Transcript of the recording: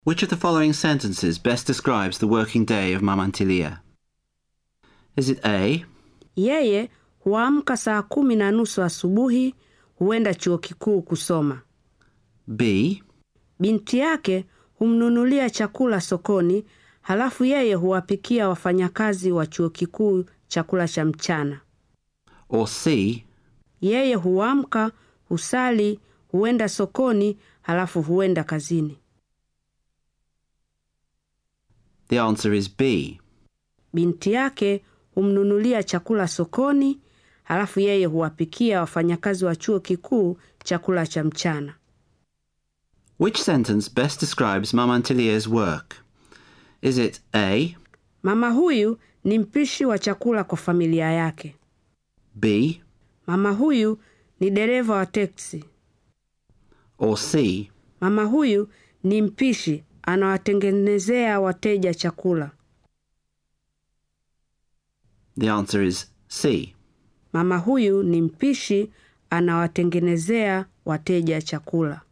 Which of the following sentences best describes the working day of Mama Ntilia? Is it A, Yeye huamka saa kumi na nusu asubuhi, huenda chuo kikuu kusoma. B, Binti yake humnunulia chakula sokoni, halafu yeye huwapikia wafanyakazi wa chuo kikuu chakula cha mchana. or C, Yeye huamka, husali, huenda sokoni, halafu huenda kazini. The answer is B. Binti yake humnunulia chakula sokoni, halafu yeye huwapikia wafanyakazi wa chuo kikuu chakula cha mchana. Which sentence best describes Mama Ntilia's work? Is it A, Mama huyu ni mpishi wa chakula kwa familia yake. B, Mama huyu ni dereva wa teksi. or C? Mama huyu ni mpishi, anawatengenezea wateja chakula. The answer is C. Mama huyu ni mpishi, anawatengenezea wateja chakula.